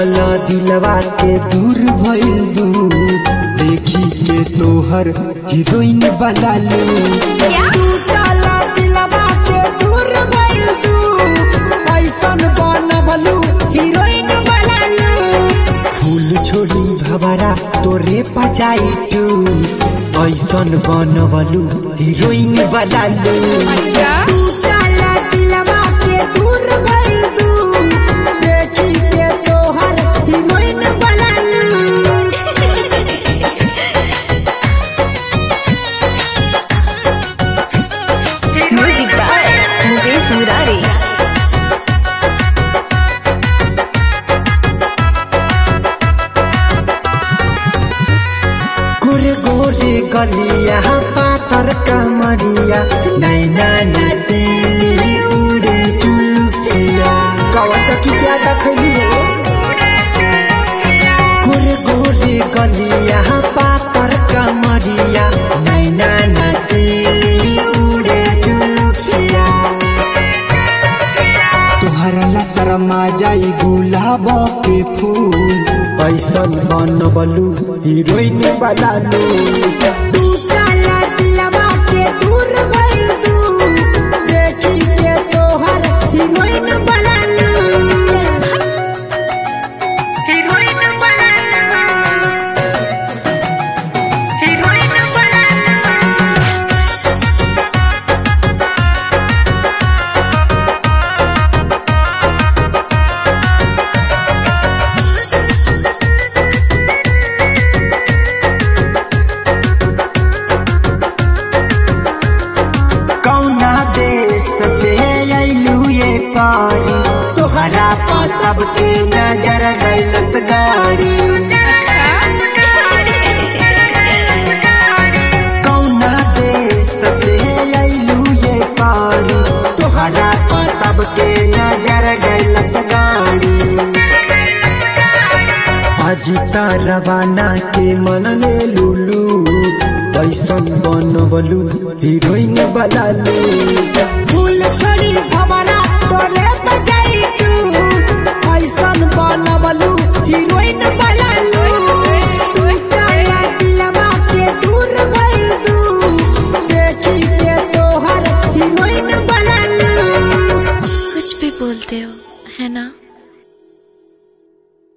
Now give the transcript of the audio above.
टूटल दिलवा के दूर भइल दूर देखी के तोहर हीरोइन बनालू टूटल दिलवा के दूर भइल दूर ऐसन बनबलू हीरोइन बनालू फूल छोड़ी भवरा तोरे पचाई टू ऐसन बनबलू हीरोइन बनालू टूटल दिलवा के दूर भइल दूर देखी के तोहर हीरोइन बनालू म्यूजिक बाय मुकेश मुरारी गोरे गोरे गलिया पातर कमरिया नैना नसीली उड़े जुल्फिया कवन चकी क्या देखली हो गोरे गोरे गलिया पातर कमरिया नैना नसीली उड़े जुल्फिया तुहरा ला शर्मा जाई गुलाब के फूल ऐसन बनबलू हीरोइन बनालू टूटला दिलवा के दूर भइल दूर देखी के तोहर हीरोइन बनालू हीरोइन बनालू हीरोइन बनालू कौना देश से अइलू ये पारी तोहरा पा सबके नजर गइलस गाड़ी कौना देश से अइलू ये पारी तोहरा पा सबके नजर गइलस गाड़ी अजिता रवाना के मन ले लुलू ऐसन बनबलू हीरोइन बनालू फूल छोड़ी भवरा तोरे बजाई तू ऐसन बनबलू हीरोइन बनालू